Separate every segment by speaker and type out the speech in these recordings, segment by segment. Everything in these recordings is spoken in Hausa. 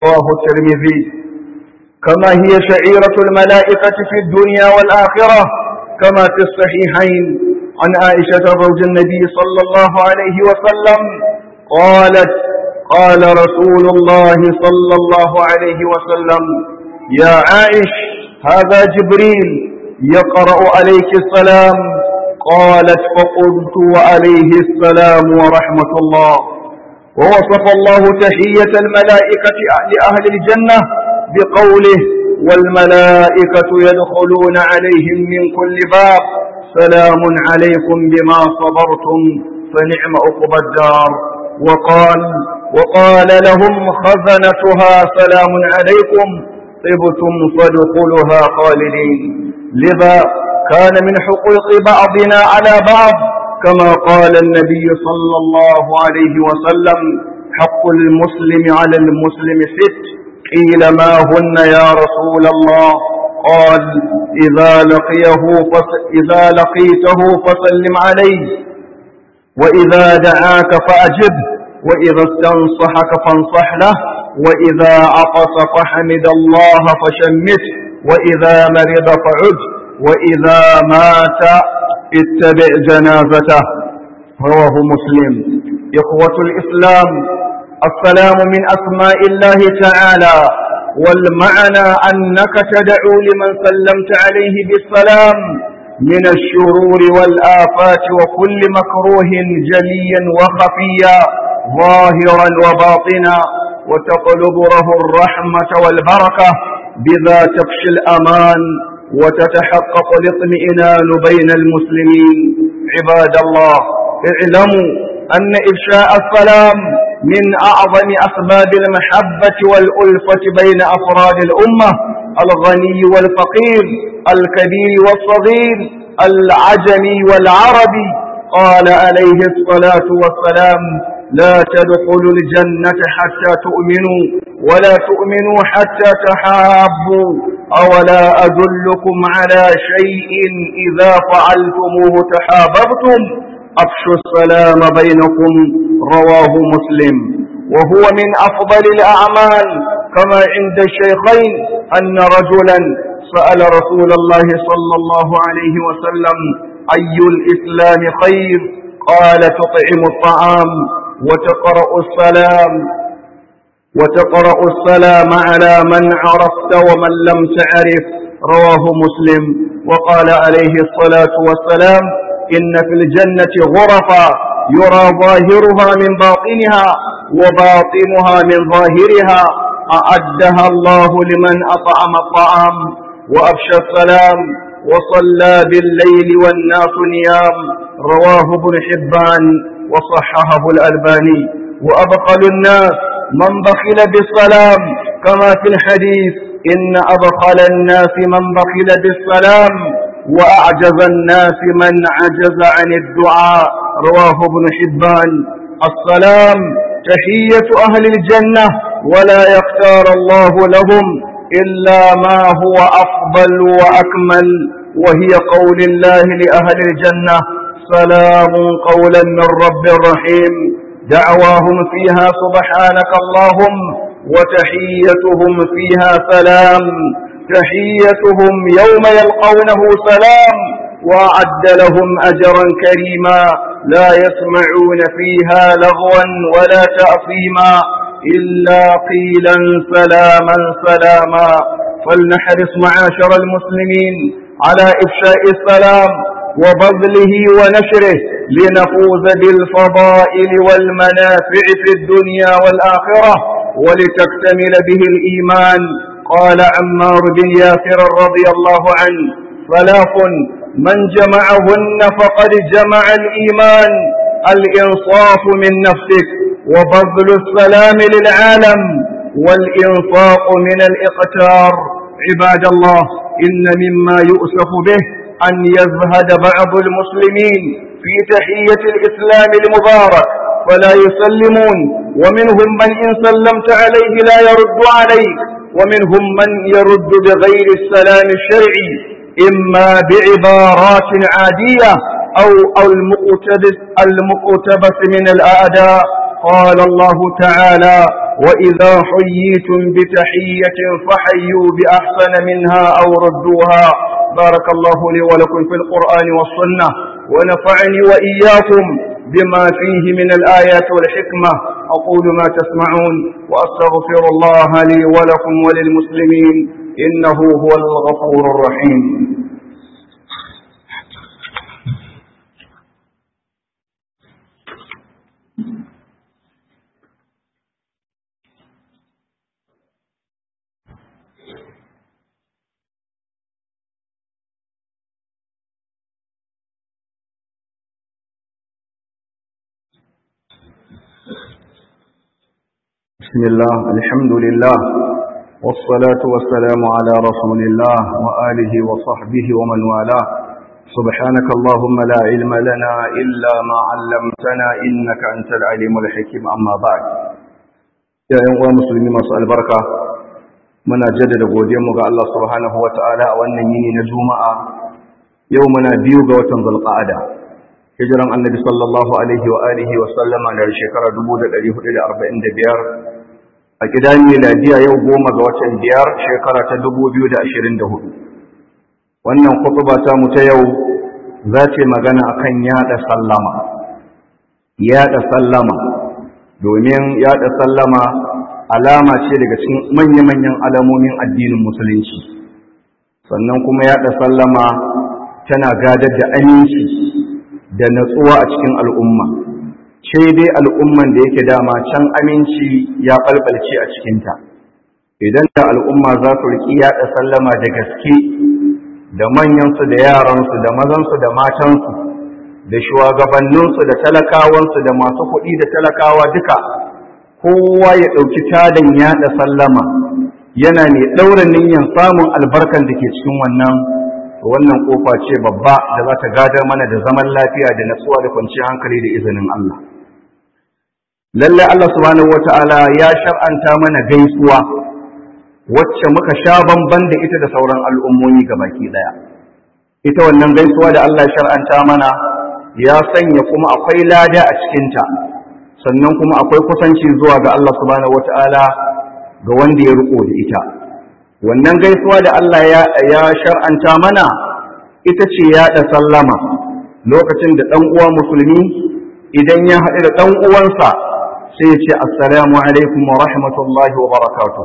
Speaker 1: رواه الترمذي كما هي شعيرة الملائكة في الدنيا والآخرة كما في الصحيحين عن عائشة زوج النبي صلى الله عليه وسلم قالت قال رسول الله صلى الله عليه وسلم يا عائش هذا جبريل يقرأ عليك السلام قالت فقلت وعليه السلام ورحمة الله ووصف الله تحية الملائكة لأهل الجنة بقوله والملائكة يدخلون عليهم من كل باب سلام عليكم بما صبرتم فنعم عقبى الدار وقال وقال لهم خزنتها سلام عليكم طبتم فادخلها خالدين لذا كان من حقوق بعضنا على بعض كما قال النبي صلى الله عليه وسلم حق المسلم على المسلم ست قيل ما هن يا رسول الله قال إذا لقيه فس إذا لقيته فسلم عليه وإذا دعاك فأجبه وإذا استنصحك فانصح له وإذا عطس فحمد الله فشمته وإذا مرض فعد وإذا مات اتبع جنازته رواه مسلم إخوة الإسلام السلام من أسماء الله تعالى والمعنى أنك تدعو لمن سلمت عليه بالسلام من الشرور والآفات وكل مكروه جليا وخفيا ظاهرا وباطنا وتطلب له الرحمة والبركة بذا تفشي الأمان وتتحقق الاطمئنان بين المسلمين عباد الله اعلموا أن إفشاء السلام من أعظم أسباب المحبة والألفة بين أفراد الأمة الغني والفقير الكبير والصغير العجمي والعربي قال عليه الصلاة والسلام لا تدخلوا الجنة حتى تؤمنوا ولا تؤمنوا حتى تحابوا أولا أدلكم على شيء إذا فعلتموه تحاببتم أفشوا السلام بينكم رواه مسلم وهو من أفضل الأعمال كما عند الشيخين أن رجلا سأل رسول الله صلى الله عليه وسلم أي الإسلام خير قال تطعم الطعام وتقرأ السلام وتقرأ السلام على من عرفت ومن لم تعرف رواه مسلم وقال عليه الصلاة والسلام إن في الجنة غرفا يرى ظاهرها من باطنها وباطنها من ظاهرها أعدها الله لمن أطعم الطعام وأفشى السلام وصلى بالليل والناس نيام رواه ابن حبان وصححه الألباني وأبخل الناس من بخل بالسلام كما في الحديث إن أبخل الناس من بخل بالسلام وأعجز الناس من عجز عن الدعاء رواه ابن حبان السلام تحية أهل الجنة ولا يختار الله لهم إلا ما هو أفضل وأكمل وهي قول الله لأهل الجنة سلام قولا من رب رحيم دعواهم فيها سبحانك اللهم وتحيتهم فيها سلام تحيتهم يوم يلقونه سلام وأعد لهم أجرا كريما لا يسمعون فيها لغوا ولا تأثيما إلا قيلا سلاما سلاما فلنحرص معاشر المسلمين على إفشاء السلام وبذله ونشره لنفوز بالفضائل والمنافع في الدنيا والآخرة ولتكتمل به الإيمان قال عمار بن ياسر رضي الله عنه ثلاث من جمعهن فقد جمع الإيمان الإنصاف من نفسك وبذل السلام للعالم والإنفاق من الإقتار عباد الله إن مما يؤسف به أن يزهد بعض المسلمين في تحية الإسلام المبارك فلا يسلمون ومنهم من إن سلمت عليه لا يرد عليك ومنهم من يرد بغير السلام الشرعي إما بعبارات عادية أو أو المقتبس المقتبس من الأعداء قال الله تعالى وإذا حييتم بتحية فحيوا بأحسن منها أو ردوها بارك الله لي ولكم في القرآن والسنة ونفعني وإياكم بما فيه من الآيات والحكمة أقول ما تسمعون وأستغفر الله لي ولكم وللمسلمين إنه هو الغفور الرحيم بسم الله الحمد لله والصلاة والسلام على رسول الله وآله وصحبه ومن والاه سبحانك اللهم لا علم لنا إلا ما علمتنا إنك أنت العليم الحكيم أما بعد يا أيها المسلمين مسأل البركة muna jaddada godiyarmu ga Allah subhanahu wa ta'ala a wannan yini na juma'a yau muna biyu ga watan zulqa'ada hijiran annabi sallallahu alaihi wa alihi wa sallama da shekara 1445 a gidan miladiya yau goma ga watan biyar shekara ta 2024 wannan kutuba ta mu ta yau za ce magana akan yada sallama yada sallama domin yada sallama alama ce daga cikin manya-manyan alamomin addinin musulunci sannan kuma yada sallama tana gadar da aminci da natsuwa a cikin al'umma ce dai al'umman da yake dama can aminci ya ɓalɓalce a cikinta idan da al'umma za su riƙi yaɗa sallama da gaske da manyansu da yaransu da mazansu da matansu da shugabanninsu da talakawansu da masu kuɗi da talakawa duka kowa ya ɗauki tadan yaɗa sallama yana mai ɗaura niyyar samun albarkan da ke cikin wannan wannan kofa ce babba da za ta gadar mana da zaman lafiya da natsuwa da kwanciyar hankali da izinin Allah lallai Allah subhanahu wata'ala ya shar'anta mana gaisuwa wacce muka sha bamban da ita da sauran al'ummomi baki daya ita wannan gaisuwa da Allah ya shar'anta mana ya sanya kuma akwai lada a cikinta sannan kuma akwai kusanci zuwa ga Allah subhanahu wata'ala ga wanda ya riko da ita wannan gaisuwa da Allah ya shar'anta mana ita ce yaɗa sallama lokacin da ɗan uwa musulmi idan ya haɗu da ɗan uwansa sai ya ce assalamu alaikum wa rahmatullahi wa barakatuh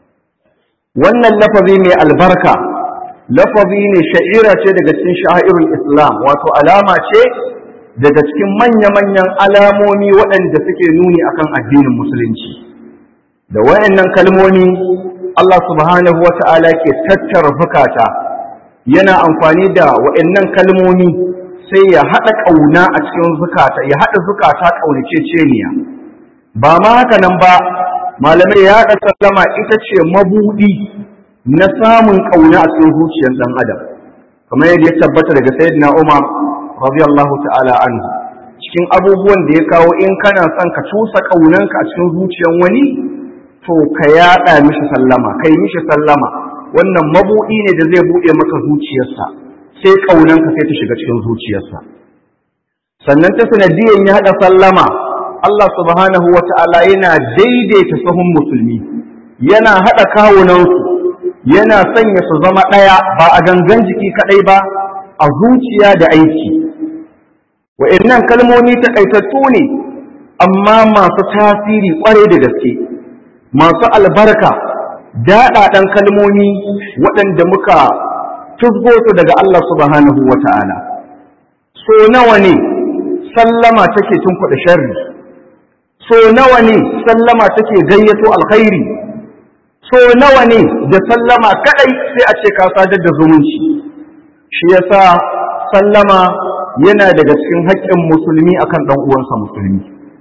Speaker 1: wannan lafazi mai albarka lafazi ne sha'ira ce daga cikin sha'irul islam wato alama ce daga cikin manya-manyan alamomi waɗanda suke nuni akan addinin musulunci da wayannan kalmomi Allah subhanahu wa ta'ala ke tattara zukata yana amfani da wayannan kalmomi sai ya haɗa ƙauna a cikin zukata ya haɗa zukata ƙaunaceceniya ba ma haka nan ba malamai ya haɗa sallama ita ce mabuɗi na samun ƙauna a cikin zuciyar ɗan adam kamar yadda ya tabbata daga sayyidina Umar radiyallahu ta'ala anhu cikin abubuwan da ya kawo in kana son ka cusa ƙaunanka a cikin zuciyar wani to ka yaɗa mishi sallama kai mishi sallama wannan mabuɗi ne da zai buɗe maka zuciyarsa sai ƙaunanka sai ta shiga cikin zuciyarsa sannan ta sanadiyan ya haɗa sallama Allah subhanahu wa ta'ala yana daidaita sahun musulmi yana haɗa kawunansu yana sanya su zama ɗaya ba a gangan jiki kaɗai ba a zuciya da aiki wa'annan kalmomi taƙaitattu ne amma masu tasiri ƙwarai da gaske masu albarka daɗaɗan kalmomi waɗanda muka tuzgo su daga Allah subhanahu wa ta'ala so nawa ne sallama take tunkuɗa sharri so nawa ne sallama take gayyato alkhairi so nawa ne da sallama kadai sai a ce ka sadar da zumunci shi yasa sallama yana daga cikin haƙƙin musulmi akan ɗan uwansa musulmi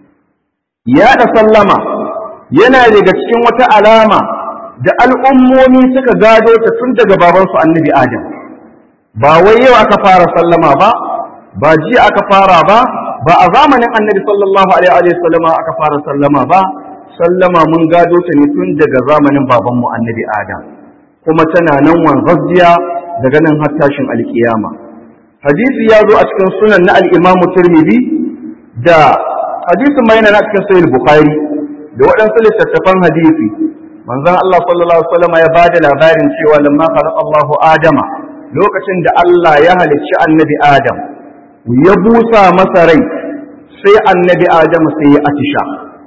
Speaker 1: ya da sallama yana daga cikin wata alama da al'ummomi suka gado ta tun daga babansu annabi adam ba wai yau aka fara sallama ba ba jiya aka fara ba ba a zamanin annabi sallallahu alaihi wa sallama aka fara sallama ba sallama mun gado ta ne tun daga zamanin babanmu annabi adam kuma tana nan wanzazziya daga nan har tashin alkiyama hadisi ya zo a cikin sunan na al-imam tirmidhi da hadisin mai na cikin sahih bukhari da waɗansu littattafan hadisi manzon Allah sallallahu alaihi wasallam ya bada labarin cewa lamma khalaqa Allahu Adama lokacin da Allah ya halicci annabi Adam ya busa masa rai sai annabi Adam sai ya atisha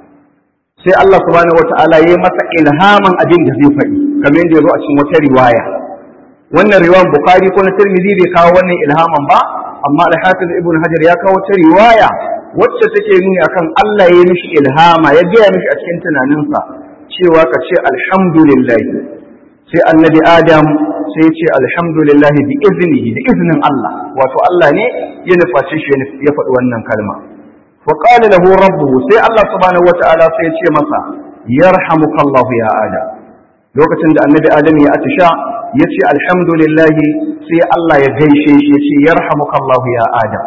Speaker 1: sai Allah subhanahu wataala ya masa ilhaman abin da zai faɗi kamar yadda ya zo a cikin wata riwaya wannan riwayan Bukhari ko na Tirmidhi bai kawo wannan ilhaman ba amma al-Hafiz Ibn Hajar ya kawo ta riwaya wacce take nuni akan Allah ya yi mishi ilhama ya gaya mishi a cikin tunaninsa cewa ka ce alhamdulillah sai annabi adam sai ya ce alhamdulillah bi iznihi da iznin Allah wato Allah ne ya nufaci shi ya faɗi wannan kalma fa qala lahu rabbuhu sai Allah subhanahu wata'ala sai ya ce masa yarhamukallahu ya adam lokacin da annabi adam ya atisha ya ce alhamdulillah sai Allah ya gaishe shi ya ce yarhamukallahu ya adam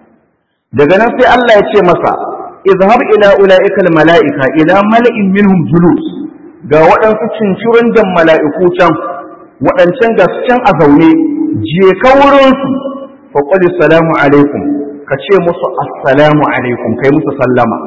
Speaker 1: daga nan sai Allah ya ce masa izhab ila ulaika almalaika ila mala'in minhum julus ga waɗansu cincirin da mala'iku can waɗancan ga su can a zaune je ka wurin su fa qul assalamu alaikum ka ce musu assalamu alaikum kai musu sallama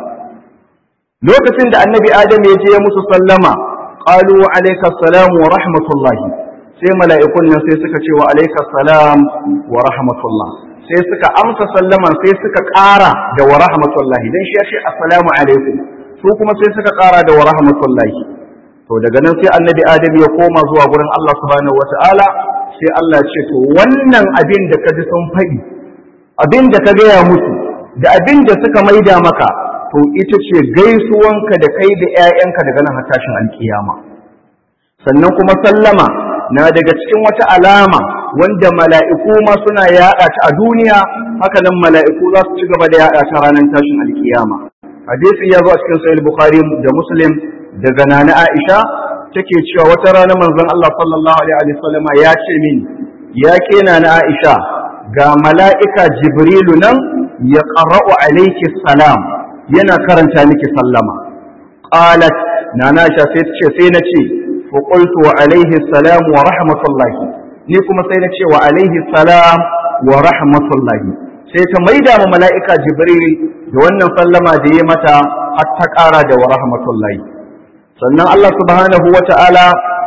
Speaker 1: lokacin da annabi adam ya je musu sallama qalu wa alayka assalam wa rahmatullahi sai mala'ikun nan sai suka ce wa alayka assalam wa rahmatullah sai suka amsa sallaman sai suka ƙara da wa rahmatullahi dan shi ya ce assalamu alaikum su kuma sai suka ƙara da wa rahmatullahi to daga nan sai annabi adam ya koma zuwa gurin Allah subhanahu wataala sai Allah ya ce to wannan abin da ka ji sun faɗi abin da ka gaya musu da abin da suka maida maka to ita ce gaisuwanka da kai da 'ya'yanka daga nan har tashin alkiyama sannan kuma sallama na daga cikin wata alama wanda mala'iku ma suna yaɗa ta a duniya haka nan mala'iku za su ci gaba da yaɗa ta ranar tashin alkiyama hadisi ya zo a cikin sahih bukhari da muslim daga nana aisha take cewa wata rana manzon Allah sallallahu alaihi wasallam ya ce mini ya ke nana aisha ga mala'ika jibrilu nan ya qara'u alayki salam yana karanta miki sallama qalat nana aisha sai ce sai na ce fa qultu wa alaihi salam wa rahmatullahi ni kuma sai na ce wa alaihi salam wa rahmatullahi sai ta maida ma mala'ika jibril da wannan sallama da ya mata har ta ƙara da wa rahmatullahi sannan Allah subhanahu wa ta'ala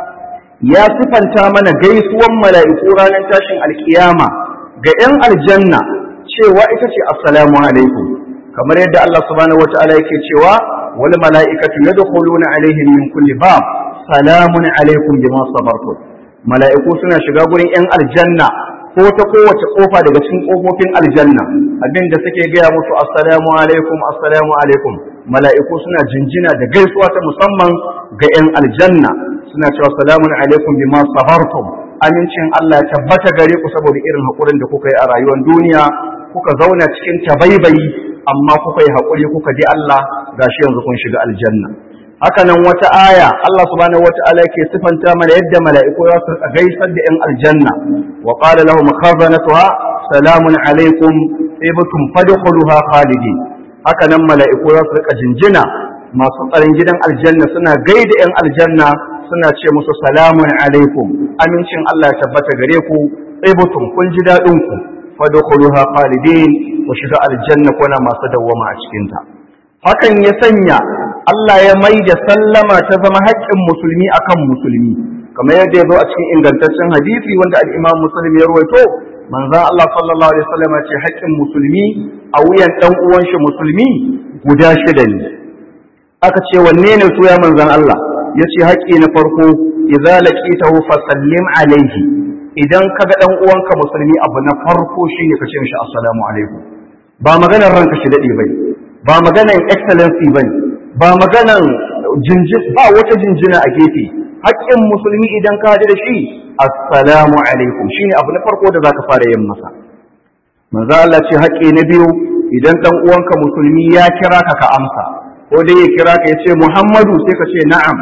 Speaker 1: ya sifanta mana gaisuwan mala'iku ranar tashin alkiyama ga ‘yan aljanna cewa ita ce assalamu alaikum kamar yadda Allah subhanahu wa ta'ala yake cewa wal mala'ikatu yadkhuluna alaihim min kulli bab salamun alaikum bima sabartum mala'iku suna shiga gurin ‘yan aljanna ko ta kowace kofa daga cikin kofofin aljanna abinda suke gaya musu assalamu alaikum assalamu alaikum mala'iku suna jinjina da gaisuwa ta musamman ga ‘yan aljanna suna cewa salamun alaikum bima sabartum amincin Allah ya tabbata gare ku saboda irin haƙurin da kuka yi a rayuwar duniya kuka zauna cikin tabaibayi amma kuka yi haƙuri kuka ji Allah gashi yanzu kun shiga aljanna haka nan wata aya Allah subhanahu wata'ala yake sifanta mana yadda mala'iku za su gaisar da ‘yan aljanna wa qala lahum khazanatuha salamun alaikum ibtum fadkhuluha khalidin haka nan mala'iku za su rika jinjina masu tsaron gidan aljanna suna gaida ‘yan aljanna suna ce musu salamun alaikum amincin Allah ya tabbata gare ku ibtum kun ji daɗin ku fadkhuluha khalidin ku shiga aljanna kuna masu dawwama a cikinta hakan ya sanya Allah ya mai da sallama ta zama haƙƙin musulmi akan musulmi kamar yadda ya zo a cikin ingantaccen hadisi wanda al-Imam Muslim ya rawaito manzon Allah sallallahu alaihi wasallam ce haƙƙin musulmi a wuyan dan uwan shi musulmi guda shida ne aka ce wanne ne su ya manzon Allah yace haƙƙi na farko idza laqitahu fasallim alaihi idan kaga dan uwanka musulmi abu na farko shine ka ce mishi assalamu alaikum ba maganar ranka shi dade bai ba maganar excellency bane ba maganan jinjin ba wata jinjina a gefe haƙƙin musulmi idan ka da shi assalamu alaikum shine abu na farko da zaka fara yin masa manzo Allah ce haƙƙi na biyu idan dan uwanka musulmi ya kira ka ka amsa ko dai ya kira ka ya ce Muhammadu sai ka ce na'am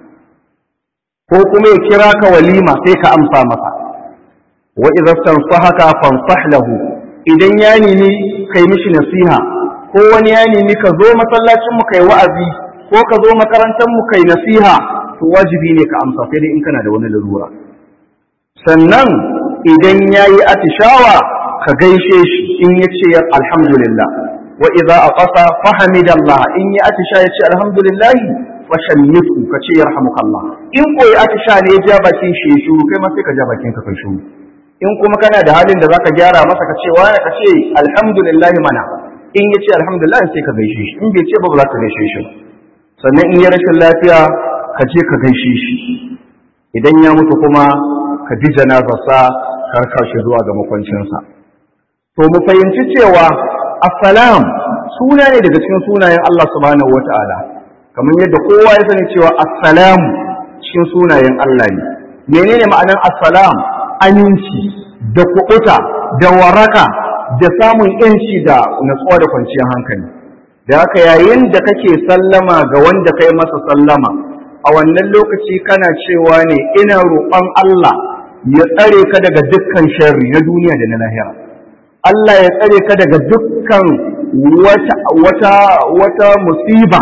Speaker 1: ko kuma ya kira ka walima sai ka amsa masa wa idza tansahaka fansah lahu idan ya nemi kai mishi nasiha ko wani ya nemi ka zo masallacin mu kai wa'azi ko ka zo makarantar mu kai nasiha to wajibi ne ka amsa sai dai in kana da wani larura sannan idan yayi atishawa ka gaishe shi in yace alhamdulillah wa idza aqasa fahamidallah in ya atisha ya ce alhamdulillah fa shammitu ka ce yarhamukallah in koyi atisha ne ya ja bakin shi ya shuru kai ma sai ka ja bakin ka kai shuru in kuma kana da halin da zaka gyara masa ka ce wani ka ce alhamdulillah mana in ya ce alhamdulillah sai ka gaishe shi in bai ce ba ba za ka gaishe shi sannan in ya rashin lafiya ka je ka gaishe shi idan ya mutu kuma ka bi janazarsa karkar shi zuwa ga makwancinsa to mu fahimci cewa assalam suna ne daga cikin sunayen Allah subhanahu wata'ala kamar yadda kowa ya sani cewa assalam cikin sunayen Allah ne menene ma'anar assalam aminci da kuɓuta da waraka da samun yanci da natsuwa da kwanciyar hankali da haka yayin da kake sallama ga wanda kai masa sallama a wannan lokaci kana cewa ne ina roƙon Allah ya tsare ka daga dukkan sharri na duniya da na lahira Allah ya tsare ka daga dukkan wata wata wata musiba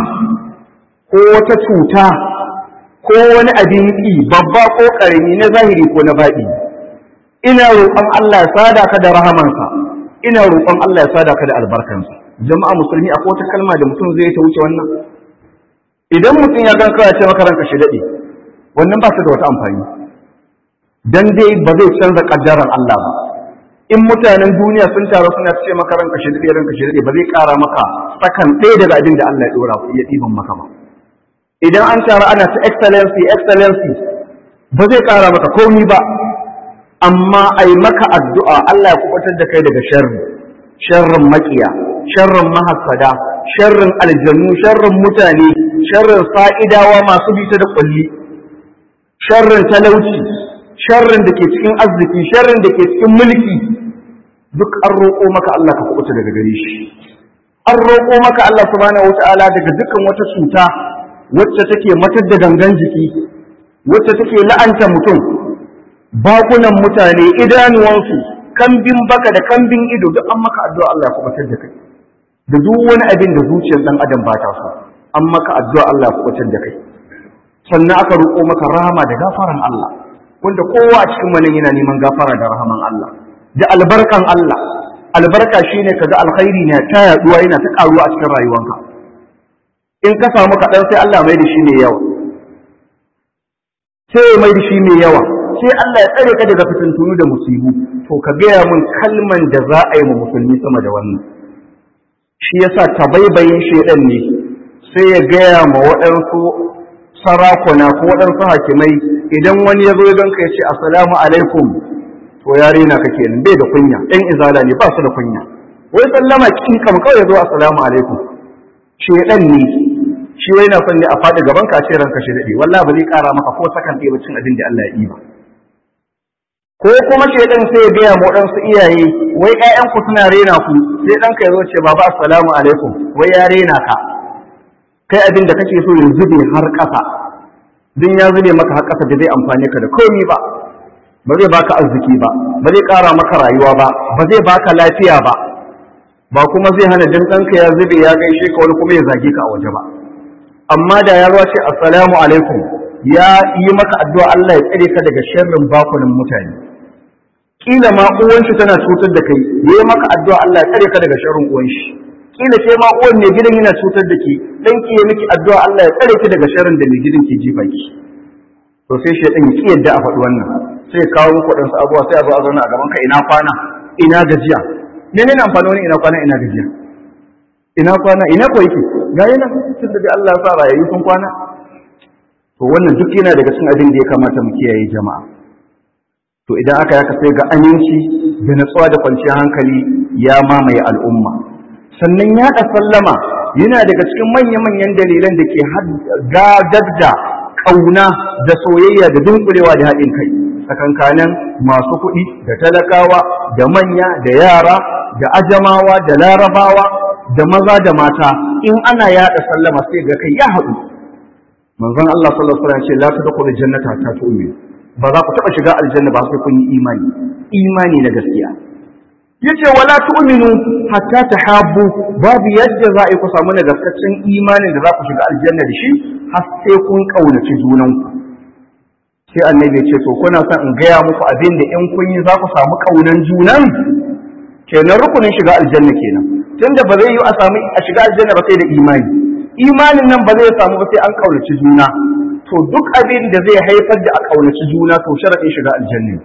Speaker 1: ko wata cuta ko wani abin ƙi babba ko ƙarami na zahiri ko na baɗi ina roƙon Allah ya sada ka da rahamansa ina roƙon Allah ya sada ka da albarkansa jama'a musulmi akwai wata kalma da mutum zai ta wuce wannan idan mutum ya gan kawai ce maka ranka shi daɗe wannan ba su da wata amfani dan dai ba zai canza kaddaran Allah ba in mutanen duniya sun taru suna ce maka ranka shi daɗe ranka shi daɗe ba zai ƙara maka sakan ɗaya daga abin da Allah ya ɗora ya ɗiban maka ba idan an taru ana ta excellency excellency ba zai ƙara maka komi ba amma ai maka addu'a Allah ya kubutar da kai daga sharri sharrin makiya sharrin mahassada sharrin aljannu sharrin mutane sharrin sa'idawa masu bita da kulli sharrin talauci sharrin da ke cikin arziki sharrin da ke cikin mulki duk an roƙo maka Allah ka kubuta daga gare shi an roƙo maka Allah subhanahu wata'ala daga dukkan wata cuta wacce take matar da gangan jiki wacce take la'anta mutum bakunan mutane idanuwansu kambin baka da kambin ido duk an maka addu'a Allah ya kubutar da kai da duk wani abin da zuciyar dan adam ba ta so an maka addu'a Allah ya kubutar da kai sannan aka roƙo maka rahama da gafaran Allah wanda kowa a cikin manin yana neman gafara da rahaman Allah da albarkan Allah albarka shine kaga alkhairi ne ta yaduwa yana ta karuwa a cikin rayuwanka in ka samu kaɗan sai Allah mai da shi mai yawa sai mai da shi mai yawa sai Allah ya tsare ka daga fitintunu da musibu to ka gaya mun kalman da za a yi ma musulmi sama da wannan shi yasa tabaibayin shedan ne sai ya gaya ma waɗansu sarakuna ko waɗansu hakimai idan wani ya zo ya ganka ya ce assalamu alaikum to ya rena ka kenan bai da kunya ɗan izala ne ba su da kunya wai sallama kin kam kawai ya zo assalamu alaikum shedan ne shi wai na son ne a faɗi gaban ka ce ranka shi daɗe wallahi ba zai ƙara maka ko sakan ɗaya cin abin da Allah ya yi ba ko kuma shedan sai ya gaya ma waɗansu iyaye wai ƴaƴanku suna rena ku sai ɗanka ya zo ce baba assalamu alaikum wai ya rena ka kai abin da kake so ya zube har ƙasa din ya zube maka har ƙasa da zai amfane ka da komi ba ba zai baka arziki ba ba zai ƙara maka rayuwa ba ba zai baka lafiya ba ba kuma zai hana dan ɗanka ya zube ya gaishe ka wani kuma ya zage ka a waje ba amma da ya ce assalamu alaikum ya yi maka addu'a Allah ya tsare ka daga sharrin bakunan mutane kila ma uwan shi tana cutar da kai yayi maka addu'a Allah ya tsare ka daga sharrin uwan shi kila ke ma uwan ne gidan yana cutar da ke dan ki miki addu'a Allah ya tsare ki daga sharrin da mai gidan ke jifa ki to sai shedan ya ki yadda a faɗi wannan sai ya kawo muku dan abuwa sai a zo a zauna a gaban ka ina kwana ina gajiya menene amfani wani ina kwana ina gajiya ina kwana ina ko yake ga yana tun da Allah ya sa rayayi sun kwana to wannan duk yana daga cikin abin da ya kamata mu kiyaye jama'a to idan aka yaka sai ga aminci da natsuwa da kwanciyar hankali ya mamaye al'umma sannan yaɗa sallama yana daga cikin manya-manyan dalilan da ke gadar da ƙauna da soyayya da dunkulewa da haɗin kai tsakankanin masu kuɗi da talakawa da manya da yara da ajamawa da larabawa da maza da mata in ana yaɗa sallama sai ga kai ya haɗu manzon Allah sallallahu alaihi wasallam ce la tadkhulu jannata hatta tu'minu ba za ku taɓa shiga aljanna ba sai kun yi imani imani na gaskiya yace wala tu'minu hatta tahabbu babu yadda za a yi ku samu nagartaccen imanin da za ku shiga aljanna da shi har sai kun kaunaci junanku sai annabi ya ce to kuna son in gaya muku abin da in kun yi za ku samu kaunan junan kenan rukunin shiga aljanna kenan tunda ba zai yi a samu a shiga aljanna ba sai da imani imanin nan ba zai samu ba sai an kaunaci juna to duk abin da zai haifar da a kaunaci juna to sharadin shiga aljanna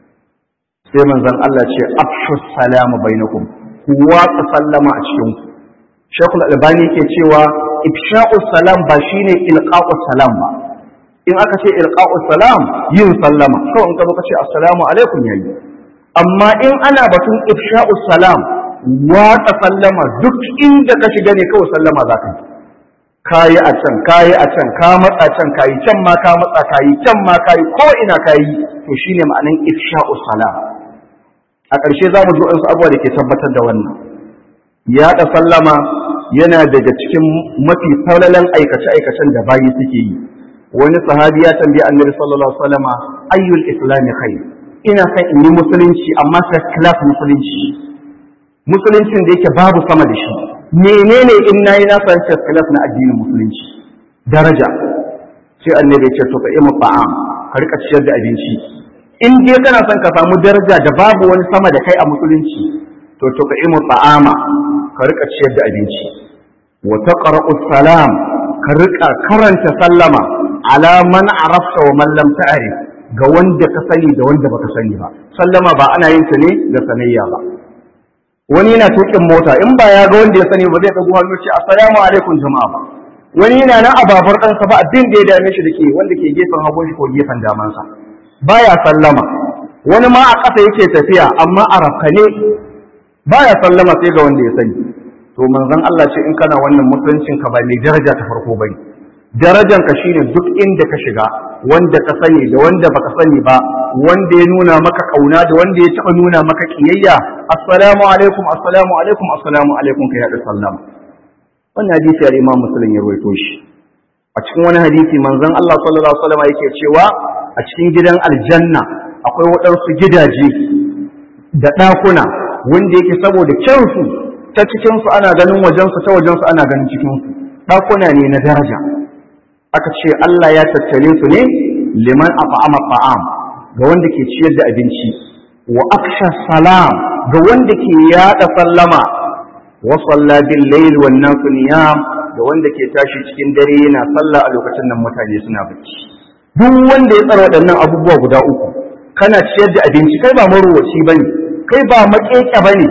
Speaker 1: sai manzon Allah ce afshu salama bainakum ku watsa sallama a cikin ku Shekul Albani ke cewa ifsha'u salam ba shine ilqa'u salam ba in aka ce ilqa'u salam yin sallama kawai in ka zo ka ce assalamu alaikum yayi amma in ana batun ifsha'u salam watsa sallama duk inda ka shiga ne kawai sallama za ka yi kayi a can kayi a can ka matsa can kayi can ma ka matsa kayi can ma kayi ko ina kayi to shine ma'anan ifsha'u salam a ƙarshe za mu zo wasu abubuwa da ke tabbatar da wannan yaɗa sallama yana daga cikin mafi falalan aikace-aikacen da bayi suke yi wani sahabi ya tambayi annabi sallallahu alaihi wasallama ayyul islami khair ina son in yi musulunci amma first class musulunci musuluncin da yake babu sama da shi menene in nayi na san first class na addinin musulunci daraja sai annabi ya ce to ka imu ta'am ka rika ciyar da abinci in dai kana son ka samu daraja da babu wani sama da kai a musulunci to to ka imu ta'ama ka rika ciyar da abinci wa taqra'u salam ka rika karanta sallama ala man arafta wa man lam ta'rif ga wanda ka sani da wanda baka sani ba sallama ba ana yin ta ne da sanayya ba wani yana tukin mota in ba ya ga wanda ya sani ba zai dago hannu ce assalamu alaikum jama'a ba wani yana nan a babar ɗansa ba abin da ya dame shi da ke wanda ke gefen hagun shi ko gefen damansa baya sallama wani ma a ƙasa yake tafiya amma a rafkane baya sallama sai ga wanda ya sani to manzon Allah ce in kana wannan musuluncin ka ba mai daraja ta farko bane darajan ka shine duk inda ka shiga wanda ka sani da wanda baka sani ba wanda ya nuna maka kauna da wanda ya taba nuna maka kiyayya assalamu alaikum assalamu alaikum assalamu alaikum ka yada sallama wannan hadisi ya Imam Muslim ya rawaito shi a cikin wani hadisi manzon Allah sallallahu alaihi wasallam yake cewa a cikin gidan aljanna akwai waɗansu gidaje da ɗakuna wanda yake saboda kyansu ta cikinsu ana ganin wajensu ta wajensu ana ganin cikinsu ɗakuna ne na daraja aka ce Allah ya tattare su ne liman afa'ama ta'am ga wanda ke ciyar da abinci wa aksha salam ga wanda ke yada sallama wa salla bil layl wan nasu niyam da wanda ke tashi cikin dare yana sallah a lokacin nan mutane suna bacci duk wanda ya tsara waɗannan abubuwa guda uku kana ciyar da abinci kai ba marowaci bane kai ba makeke bane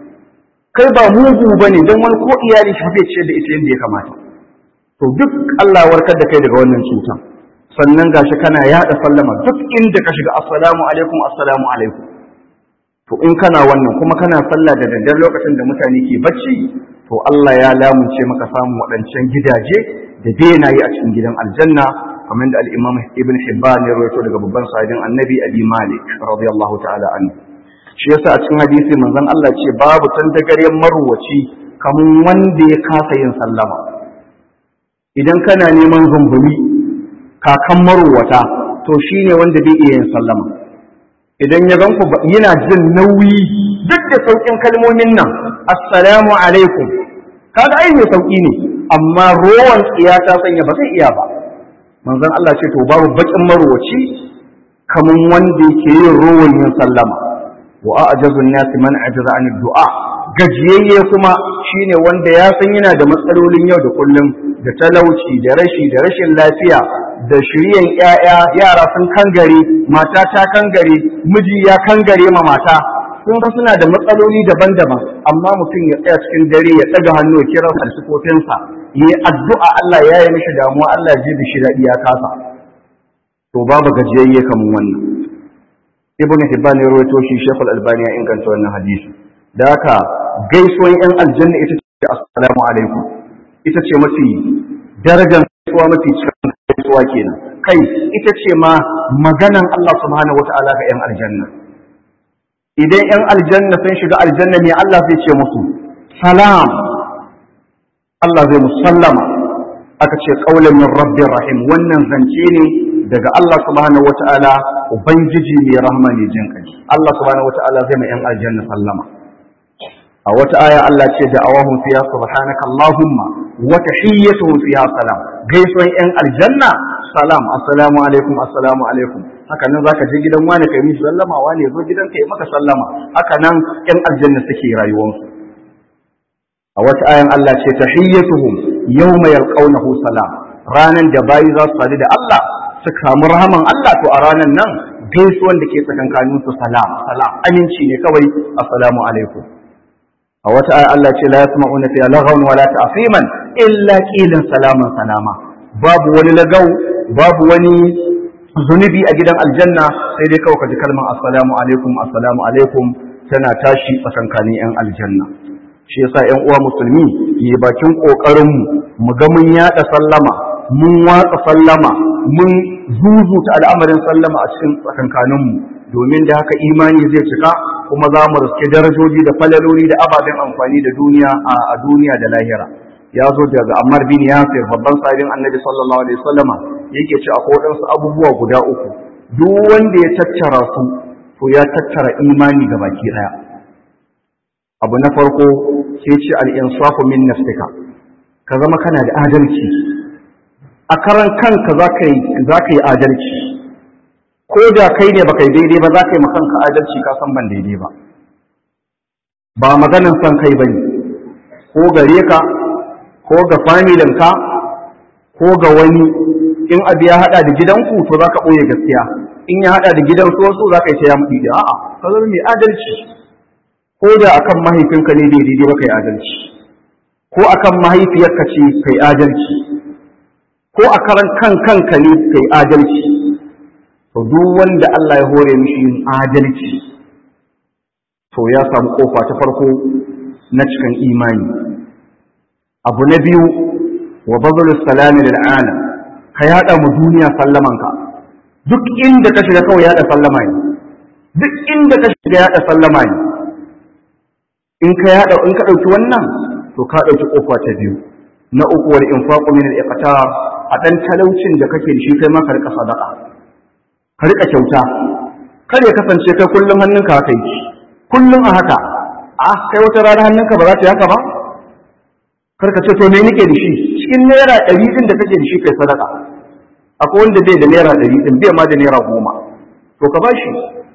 Speaker 1: kai ba mugu bane don wani ko iyali shi bai ciyar da ita yadda ya kamata to duk Allah warkar da kai daga wannan cutan sannan gashi kana yaɗa sallama duk inda ka shiga assalamu alaikum assalamu alaikum to in kana wannan kuma kana sallah da daddare lokacin da mutane ke bacci to Allah ya lamunce maka samun waɗancan gidaje da benaye a cikin gidan aljanna kamar da al-Imam Ibn Hibban ya rawaito daga babban sahabin Annabi Abi Malik radiyallahu ta'ala anhu shi yasa a cikin hadisi manzon Allah ce babu tantagaryen marwaci kamun wanda ya kasa yin sallama idan kana neman zumbumi kakan marwata to shine wanda bai iya yin sallama idan ya ganku yana jin nauyi duk da saukin kalmomin nan assalamu alaikum kaga ai mai sauki ne amma rowan tsiya ta sanya ba zai iya ba manzon Allah ce to babu bakin marwaci kamun wanda yake yin rowan yin sallama wa a'jazun nasi man ajaza an du'a gajiyayye kuma shine wanda ya san yana da matsalolin yau da kullum da talauci da rashi da rashin lafiya da shiryan ƴaƴa yara sun kangare mata ta kangare miji ya kangare ma mata sun ga suna da matsaloli daban-daban amma mutum ya tsaya cikin dare ya ɗaga hannu ya kira falsifofinsa ya yi addu'a Allah ya yi mishi damuwa Allah ya ji da shi daɗi ya kasa to babu gajiyayye kamar wannan ibn hibban ya rawaito shi shekul albani ya inganta wannan hadisi da haka gaisuwan yan aljanna ita ce assalamu alaikum ita ce mafi darajar gaisuwa mafi cikin gaisuwa kenan kai ita ce ma maganan Allah subhanahu wata'ala ga yan aljanna idan yan aljanna sun shiga aljanna ne Allah zai ce musu salam Allah zai musallama aka ce qaulan min rabbir rahim wannan zance ne daga Allah subhanahu wata'ala ubangiji mai rahama ne jin kai Allah subhanahu wata'ala zai mai yan aljanna sallama a wata aya Allah ce da awahum fiha subhanaka allahumma wa tahiyyatuhum fiha salam gaisuwan yan aljanna salam assalamu alaikum assalamu alaikum haka nan zaka je gidan wani kai mishi sallama wani zo gidan kai maka sallama haka nan yan aljanna suke rayuwarsu a wata ayan Allah ce tahiyyatuhum yawma yalqawnahu salam ranan da bayi za su sadu da Allah su kamu rahaman Allah to a ranan nan gaisuwan da ke tsakankanin su salam salam aminci ne kawai assalamu alaikum a wata ayan Allah ce la yasma'una fiha laghawan wala ta'fiman illa qilan salaman salama babu wani lagau babu wani zunubi a gidan aljanna sai dai kawai ka ji kalmar assalamu alaikum assalamu alaikum tana tashi tsakankanin yan aljanna shi yasa ƴan uwa musulmi yi bakin kokarin mu ga mun yada sallama mun watsa sallama mun zuzuta al'amarin sallama a cikin tsakankanin mu domin da haka imani zai cika kuma za mu riske darajoji da falaloli da ababen amfani da duniya a duniya da lahira ya zo daga Ammar bin Yasir babban sahabin Annabi sallallahu alaihi wasallama yake ce akwai waɗansu abubuwa guda uku duk wanda ya tattara su to ya tattara imani ga baki daya abu na farko sai ce al-insafu min nafsika ka zama kana da adalci a karan kanka zaka yi zaka yi adalci ko da kai ne baka yi daidai ba zaka yi kanka adalci ka san ban daidai ba ba maganin san kai bane ko gare ka ko ga familinka ko ga wani in abu ya hada da gidanku to za ka ɓoye gaskiya in ya hada da gidan su wasu za ka yi ta ya muɗi da a'a ka zama mai adalci ko da akan mahaifinka ne bai daidai ba kai adalci ko akan mahaifiyarka ce kai adalci ko a karan kan kanka ne kai adalci to duk wanda Allah ya hore mishi yin adalci to ya samu kofa ta farko na cikin imani abu na biyu wa bazalus salami lil alam ka yada mu duniya sallamanka duk inda ka shiga kawai yada sallama ne duk inda ka shiga yada sallama ne in ka yada in ka dauki wannan to ka dauki kofa ta biyu na uku wal infaqu min al iqtar a dan talaucin da kake da shi kai ma ka rika sadaqa ka rika kyauta kar ya kasance kai kullum hannunka haka yi kullum a haka a kai wata rana hannunka ba za ta yi haka ba karka ce to me nake da shi cikin naira ɗari ɗin da kake da shi kai sadaka akwai wanda bai da naira ɗari ɗin bai ma da naira goma to ka bashi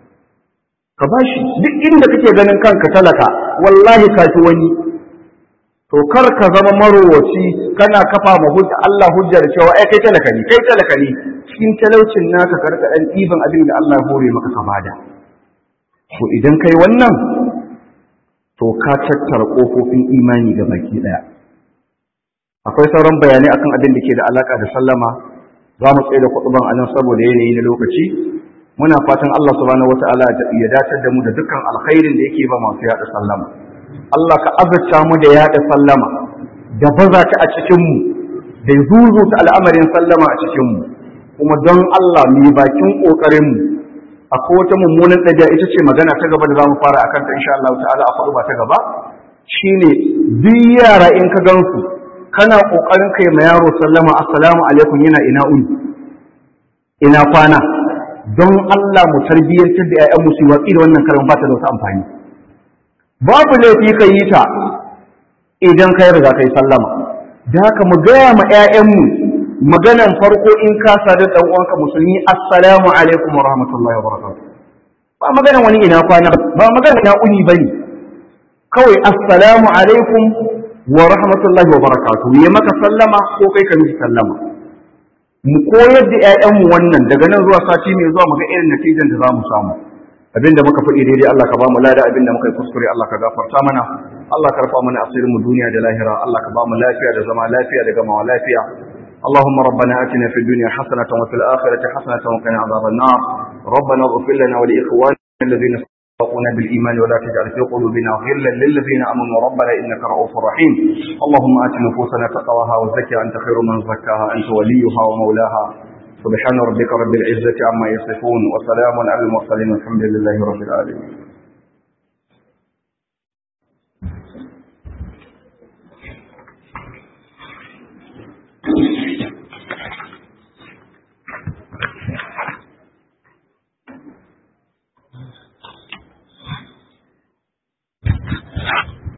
Speaker 1: ka bashi duk inda kake ganin kanka talaka wallahi ka fi wani to kar ka zama marowaci kana kafa ma hujja Allah hujja da cewa ai kai talaka ne kai talaka ne cikin talaucin naka ka rika dan ɗiban abin da Allah ya hore maka ka bada to idan kai wannan to ka tattara kofofin imani ga baki daya akwai sauran bayanai akan abin da ke da alaka da sallama za mu tsaye da kuɗuban a nan saboda yanayi na lokaci muna fatan Allah subhanahu wata'ala ya dacar da mu da dukkan alkhairin da yake ba masu yaɗa sallama Allah ka azurta mu da yaɗa sallama da baza ta a cikin mu da zuzuta al'amarin sallama a cikin mu kuma don Allah mu yi bakin kokarin mu akwai wata mummunan ɗabi'a ita ce magana ta gaba da za mu fara akan ta insha Allah ta'ala a faɗu ba ta gaba shine duk yara in ka gansu kana kokarin kai ma yaro sallama assalamu alaikum yana ina uni ina kwana don Allah mu tarbiyyantar da ƴaƴan musu watsi da wannan karin ba ta da wata amfani babu laifi ka yi ta idan kai riga kai sallama da haka mu gaya ma ƴaƴanmu maganan farko in ka sadu dan uwanka musulmi assalamu alaikum wa rahmatullahi wa barakatuh ba maganan wani ina kwana ba maganan ina uni bane kawai assalamu alaikum wa rahmatullahi wa barakatuh ya maka sallama ko kai ka miki sallama mu koyar da ƴaƴanmu wannan daga nan zuwa sati mai zuwa mu ga irin natijan da za mu samu abinda muka faɗi daidai Allah ka ba mu lada abinda muka yi kuskure Allah ka gafarta mana Allah ka rufa mana asirin mu duniya da lahira Allah ka ba mu lafiya da zama lafiya da gamawa lafiya اللهم ربنا آتنا في الدنيا حسنة وفي الآخرة حسنة وقنا عذاب النار ربنا اغفر لنا ولإخواننا الذين سبقونا بالإيمان ولا تجعل في قلوبنا غلا للذين آمنوا ربنا إنك رؤوف رحيم اللهم آت نفوسنا تقواها وزكها أنت خير من زكاها أنت وليها ومولاها سبحان ربك رب العزة عما يصفون وسلام على المرسلين والحمد لله رب العالمين